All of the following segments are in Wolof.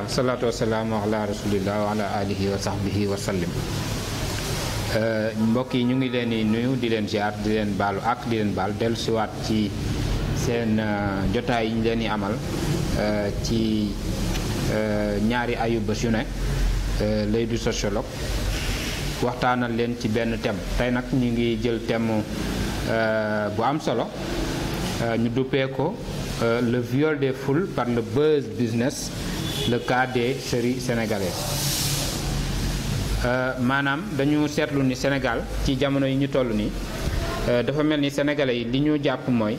alhamdulilah salaatu wasalaamu ala rasulillah wa ala alihi wa sahbihi wa sallim mbokk yi ñu ngi leen di nuyu di leen ziar di leen baalu ak di leen baal dellu siwaat ci seen jotaay yi ñu leen di amal ci ñaari ayu bés yu ne lay du sociologue waxtaanal leen ci benn thème tey nag ñu ngi jël thème bu am solo ñu duppee ko le viol des foules par le buzz business le cas des séries sénégalaises maanaam dañu seetlu ni Sénégal ci jamono yi ñu toll nii dafa mel ni sénégalais yi li ñu jàpp mooy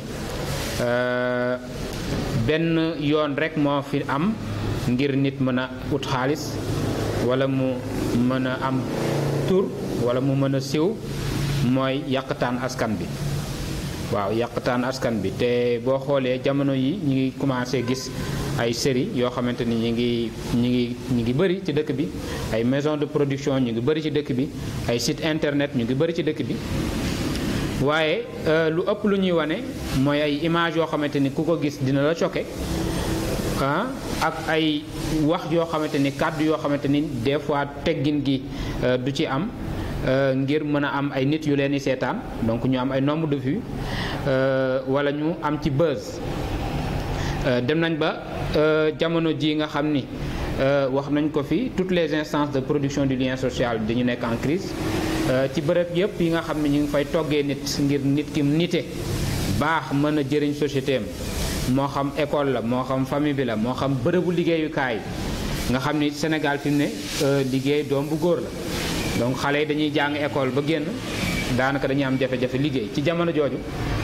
benn yoon rek moo fi am ngir nit mën a ut xaalis wala mu mën a am tur wala mu mën a siw mooy yàqtaan askan bi waaw yàqtaan askan bi te boo xoolee jamono yi ñu ngi commencé gis ay série yoo xamante ni ñu ngi ñu ngi ñu ngi bëri ci dëkk bi ay maison de production ñu ngi bëri ci dëkk bi ay site internet ñu ngi bëri ci dëkk bi waaye lu ëpp lu ñuy wane mooy ay image yoo xamante ni ku ko gis dina la choqué ah ak ay wax yoo xamante ni kàddu yoo xamante ni des fois teggin gi du ci am ngir mën a am ay nit yu leen di seetaan donc ñu am ay nombre de vues wala ñu am ci buzz dem nañ ba jamono ji nga xam ni wax nañ ko fi toutes les instances de production du lien social dañu nekk en crise ci bërëb yëpp yi nga xam ne ñu ngi fay toggee nit ngir nit ki nite baax mën a jëriñ société am moo xam école la moo xam famille bi la moo xam bërëbu liggéeyukaay nga xam ni Sénégal fi mu ne liggéey doom bu góor la donc xale yi dañuy jàng école ba génn daanaka dañuy am jafe-jafe liggéey ci jamono jooju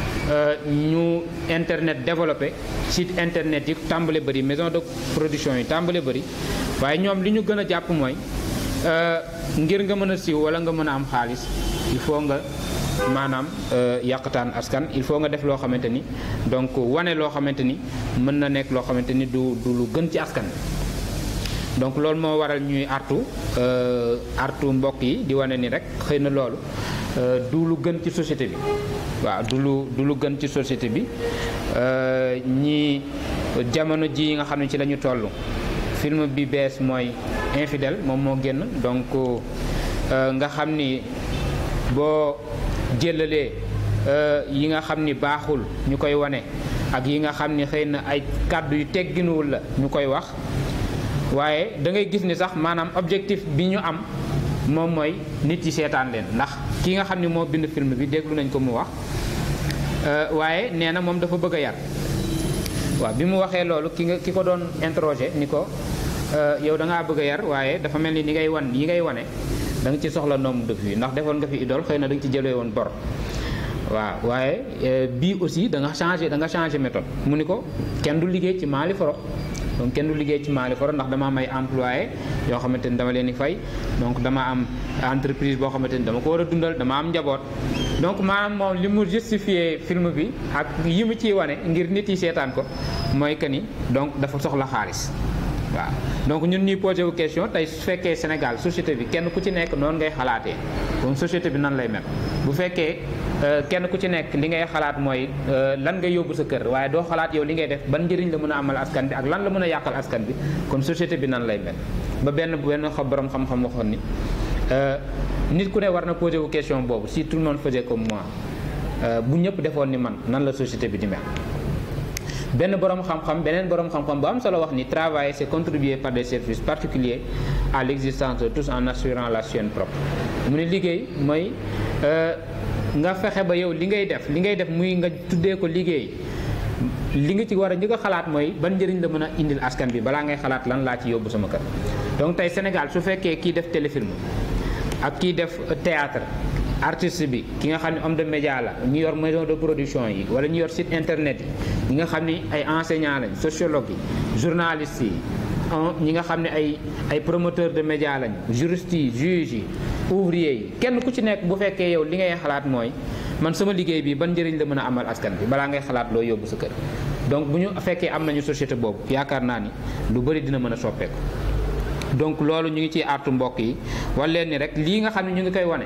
ñu internet développé site internet yi tàmbale bëri maison de production yi tàmbale bëri waaye ñoom li ñu gën a jàpp mooy ngir nga mën a siiw wala nga mën a am xaalis il faut nga maanaam yàqtaan askan il faut nga def loo xamante ni donc wane loo xamante ni mën na nekk loo xamante ni du du lu gën ci askan donc loolu moo waral ñuy artu artu mbokk yi di wane ni rek xëy na loolu du lu gën ci société bi waaw du lu du lu gën ci société bi ñi jamono ji nga xam ne ci la ñu toll film bi bees mooy infidèle moom moo génn donc nga xam ni boo jëlalee yi nga xam ni baaxul ñu koy wane ak yi nga xam ni xëy na ay kàddu yu tegginuwul la ñu koy wax waaye da ngay gis ni sax maanaam objectif bi ñu am moom mooy nit yi seetaan leen ndax ki nga xam ni moo bind film bi déglu nañ ko mu wax waaye nee na moom dafa bëgg a yar waaw bi mu waxee loolu ki nga ki ko doon interroger ni ko yow da ngaa bëgg a yar waaye dafa mel ni ni ngay wan yi ngay wane da nga ci soxla nombre de vues ndax defoon nga fi idole xëy na da nga ci jëlee woon bor waaw waaye bii aussi da nga changé da nga changé méthode mu ni ko kenn du liggéey ci Mali foro donc kenn du liggéey ci Mali foro ndax dama am ay employé yoo xamante ni dama leen di fay donc dama am entreprise boo xamante ni dama ko war a dundal dama am njaboot donc maanaam moom li mu justifié film bi ak yi mu ciy wane ngir nit yi seetaan ko mooy que ni donc dafa soxla xaalis waaw donc ñun ñuy posé wu question tey su fekkee Sénégal société bi kenn ku ci nekk noonu ngay xalaatee donc société bi nan lay mel bu fekkee kenn ku ci nekk li ngay xalaat mooy lan ngay yóbbu sa kër waaye doo xalaat yow li ngay def ban njëriñ la mën a amal askan bi ak lan la mën a yàqal askan bi kon société bi nan lay mel ba benn benn xa borom xam-xam waxoon ni nit ku ne war na posé wu question boobu si tout le monde faisait comme moi bu ñëpp defoon ni man nan la société bi di mel benn borom xam-xam beneen borom xam-xam bu am solo wax ni travailler c'est contribuer par des services particuliers à l'existence de tous en assurant la sienne propre mu ne liggéey mooy nga fexe ba yow li ngay def li ngay def muy nga tuddee ko liggéey li nga ci war a njëkk a xalaat mooy ban njëriñ la mën a indil askan bi balaa ngay xalaat lan laa ci yóbbu sama kër donc tey Sénégal su fekkee kii def téléfilm ak kii def théâtre artiste bi ki nga xam ne homme de média la ñu yor maison de production yi wala ñu yor site internet yi ñi nga xam ni ay enseignants lañ sociologue yi journalistes yi ñi nga xam ne ay ay promoteurs de média lañ juristes yi juges yi ouvriers yi kenn ku ci nekk bu fekkee yow li ngay xalaat mooy man sama liggéey bi ban njëriñ la mën a amal askan bi balaa ngay xalaat loo yóbbu sa kër donc bu ñu fekkee am nañu société boobu yaakaar naa ni lu bëri dina mën a soppeeku donc loolu ñu ngi ciy artu mbokk yi wala leen ni rek lii nga xam ne ñu ngi koy wane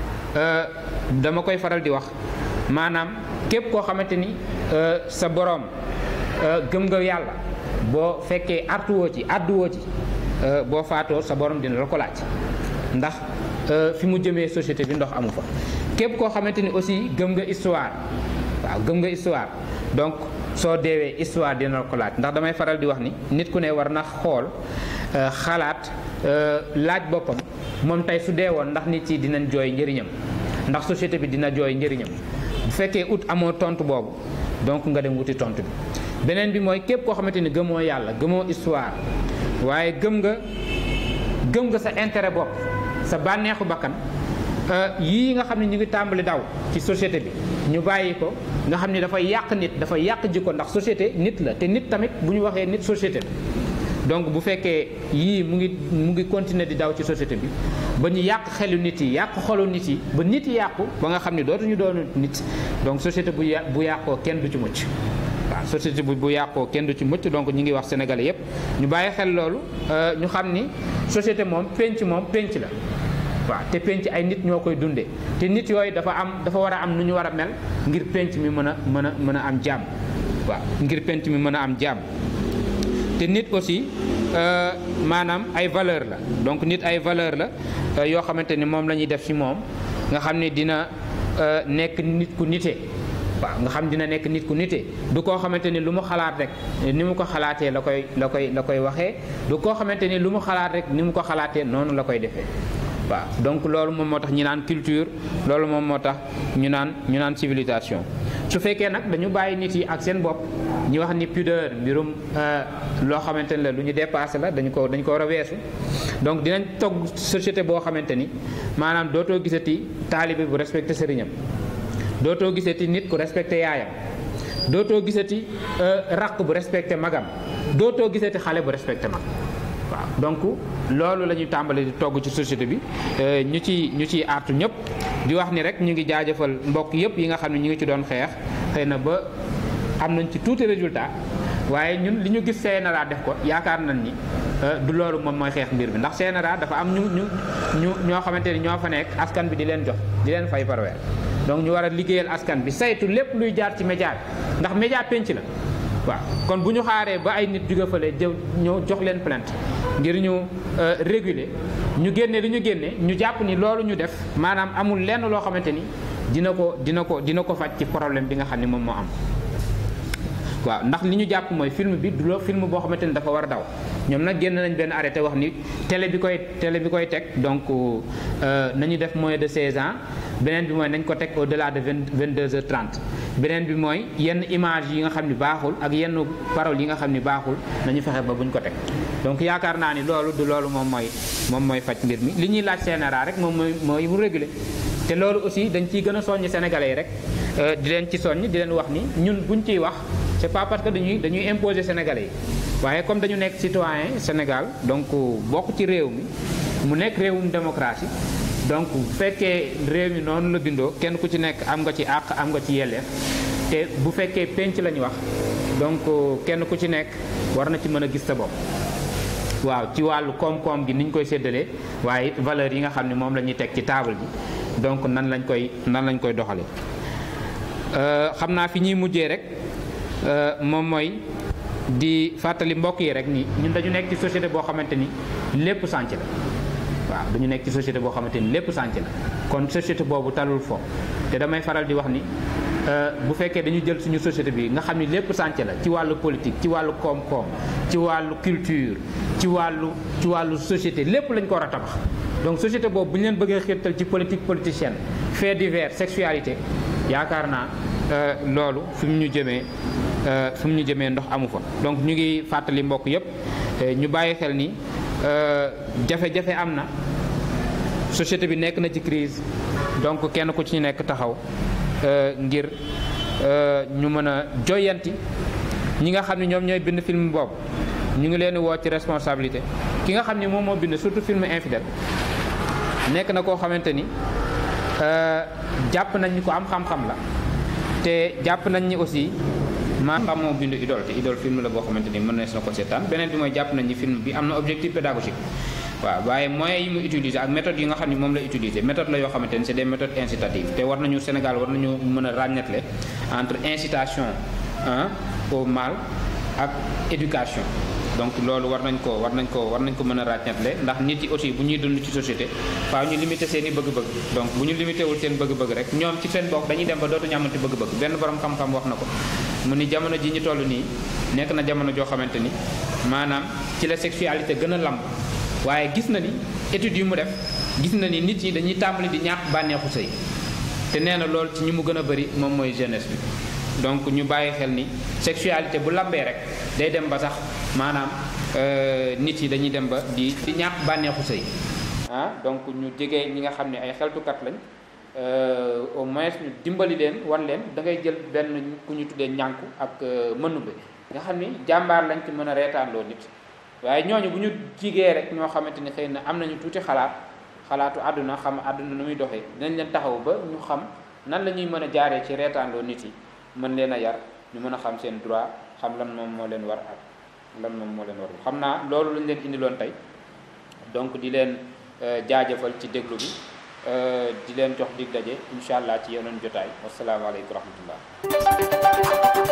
dama koy faral di wax maanaam képp koo xamante ni sa boroom gëm nga yàlla boo fekkee artuwoo ci àdduwoo ci boo faatoo sa borom dina la ko laaj ndax fi mu jëmee société bi ndox amu fa képp koo xamante ni aussi gëm nga histoire waaw gëm nga histoire donc soo deewee histoire dina la ko laaj ndax damay faral di wax ni nit ku ne war na xool xalaat laaj boppam moom tey su dee woon ndax nit yi dinañ jooy njëriñam ndax société bi dina jooy njëriñam bu fekkee ut amoo tontu boobu donc nga dem wuti tontu bi beneen bi mooy képp koo xamante ni gëmoo yàlla gëmoo histoire waaye gëm nga gëm nga sa intérêt bopp sa bànneexu bakkan yii nga xam ne ñu ngi tàmbali daw ci société bi ñu bàyyi ko nga xam ni dafay yàq nit dafay yàq jikko ndax société nit la te nit tamit bu ñu waxee nit société donc bu fekkee yii mu ngi mu ngi continuer di daw ci société bi ba ñu yàq xelu nit yi yàq xolu nit yi ba nit yi yàqu ba nga xam ni dootuñu doon nit donc société bu yà bu yàqoo kenn du ci mucc waaw société bu bu yàqoo kenn du ci mucc donc ñu ngi wax sénégalais yépp ñu bàyyi xel loolu ñu xam ni société moom penc moom penc la waaw te penc ay nit ñoo koy dundee te nit yooyu dafa am dafa war a am nu ñu war a mel ngir penc mi mën a mën a mën a am jàmm waaw ngir penc mi mën a am jàmm te nit aussi maanaam ay valeur la donc nit ay valeur la yoo xamante ni moom la ñuy def ci moom nga xam ne dina nekk nit ku nite waaw nga xam dina nekk nit ku nite du koo xamante ni lu mu xalaat rek ni mu ko xalaatee la koy la koy la koy waxee du koo xamante ni lu mu xalaat rek ni mu ko xalaatee noonu la koy defee waaw donc loolu moom moo tax ñu naan culture loolu moom moo tax ñu naan ñu naan civilisation su fekkee nag dañu bàyyi nit yi ak seen bopp ñu wax ni pudeur mbirum loo xamante ni la lu ñu dépassé la dañu ko dañu ko war a weesu donc dinañ togg société boo xamante ni maanaam dootoo gisati taalibe bu respecté sëriñam dootoo gisati nit ku respecté yaayam dootoo gisati raq bu respecté magam dootoo gisati xale bu respecté mag waaw donc loolu la ñuy tàmbali di togg ci société bi ñu ci ñu ciy artu ñëpp di wax ni rek ñu ngi jaajëfal mbokk yëpp yi nga xam ne ñu ngi ci doon xeex xëy na ba am nañ ci tuuti résultat waaye ñun li ñu gis CNRA def ko yaakaar nañ ni du loolu moom mooy xeex mbir bi ndax CNRA dafa am ñu ñu ñu ñoo xamante ni ñoo fa nekk askan bi di leen jox di leen fay par weer donc ñu war a liggéeyal askan bi saytu lépp luy jaar ci média bi ndax média penc la waaw kon bu ñu xaaree ba ay nit jóge fële jëw ñëw jox leen plainte ngir ñu réguler ñu génne li ñu génne ñu jàpp ni loolu ñu def maanaam amul lenn loo xamante ni dina ko dina ko dina ko faj ci problème bi nga xam ni moom moo am waaw ndax li ñu jàpp mooy film bi du loo film boo xamante ni dafa war a daw ñoom nag génn nañ benn arrêté wax ni télé bi koy télé bi koy teg donc nañu def moins de 16 ans beneen bi mooy nañ ko teg au delà de 22 heures 30 beneen bi mooy yenn image yi nga xam ni baaxul ak yenn paroles yi nga xam ni baaxul nañu fexe ba buñ ko teg donc yaakaar naa ni loolu du loolu moom mooy moom mooy faj mbir mi li ñuy laaj CNRA rek moom mooy mooy mu réguler te loolu aussi dañ ciy gën a soññ sénégalais yi rek di leen ci soññ di leen wax ni ñun buñ ciy wax c'est pas parce que dañuy dañuy imposer sénégalais yi waaye comme dañu nekk citoyen Sénégal donc bokk ci réew mi mu nekk réewum démocratie donc bu fekkee réew mi noonu la bindoo kenn ku ci nekk am nga ci àq am nga ci yelleef te bu fekkee penc la ñu wax donc kenn ku ci nekk war na ci mën a gis sa bopp waaw ci wàllu koom-koom gi ni ñu koy séddalee waaye valeur yi nga xam ne moom la ñuy teg ci table ji donc nan lañ koy nan lañ koy doxalee xam naa fi ñuy mujjee rek moom mooy di fàttali mbokk yi rek ni ñun dañu nekk ci société boo xamante ni lépp sànc la waaw dañu nekk ci société boo xamante ni lépp sànc la kon société boobu talul fo te damay faral di wax ni bu fekkee dañu jël suñu société bi nga xam ni lépp sànc la ci wàllu politique ci wàllu koom-koom ci wàllu culture ci wàllu ci wàllu société lépp lañ ko war a tabax donc société boobu bu ñu leen bëggee xirtal ci politique politicienne fait divers sexualité yaakaar naa loolu fi mu ñu jëmee fi mu ñu jëmee ndox amu fa donc ñu ngi fàttali mbokk yépp ñu bàyyi xel ni jafe-jafe am na société bi nekk na ci crise donc kenn ku ci nekk taxaw ngir ñu mën a joyanti ñi nga xam ne ñoom ñooy bind film boobu ñu ngi leen woo ci responsabilité ki nga xam ne moom moo bind surtout film infidèle nekk na koo xamante ni jàpp nañ ni ko am xam-xam la te jàpp nañ ni aussi maa xam moo bind idole te idole film la boo xamante ni mën nees na ko seetaan beneen bi mooy jàpp nañ ni film bi am na objectif pédagogique waaw waaye moyens yi mu utiliser ak méthodes yi nga xam ne moom la utiliser méthode la yoo xamante ni c'est des méthodes incitatives te war nañu Sénégal war nañu mën a ràññetle entre incitation au mal ak éducation donc loolu war nañ ko war nañ ko war nañ ko mën a ràññatle ndax nit yi aussi bu ñuy dund ci société faaw ñu limité seen i bëgg-bëgg donc bu ñu limité wul seen bëgg-bëgg rek ñoom ci seen bopp dañuy dem ba dootuñu amati bëgg-bëgg benn borom xam-xam wax na ko mu ni jamono ji ñu toll nii nekk na jamono joo xamante ni maanaam ci la sexualité gën a lamb waaye gis na ni études yu mu def gis na ni nit ñi dañuy tàmbali di ñàkk bànneexu sëy te nee na loolu ci ñi mu gën a bëri moom mooy jeunesse bi donc ñu bàyyi xel ni sexualité bu lambee rek day dem ba sax maanaam nit yi dañuy dem ba di di ñàkk bànneexu sëy ah donc ñu jege ñi nga xam ne ay xeltukat lañ au moins ñu dimbali leen wan leen da ngay jël benn ku ñu tuddee ñànku ak mënu bi nga xam ni jàmbaar lañ ci mën a reetaanloo nit waaye ñooñu bu ñu jigee rek ñoo xamante ni xëy na am nañu tuuti xalaat xalaatu àdduna xam àdduna nu muy doxee dinañ leen taxaw ba ñu xam nan la ñuy mën a jaaree ci reetaanloo nit yi mën leen a yar ñu mën a xam seen droit xam lan moom moo leen war ak lan moom moo leen war xam naa loolu lañ leen indiloon tey donc di leen jaajëfal ci déglu bi di leen jox dig daje incha allah ci yeneen jotaay wasalaamaaleykum wa rahmatullah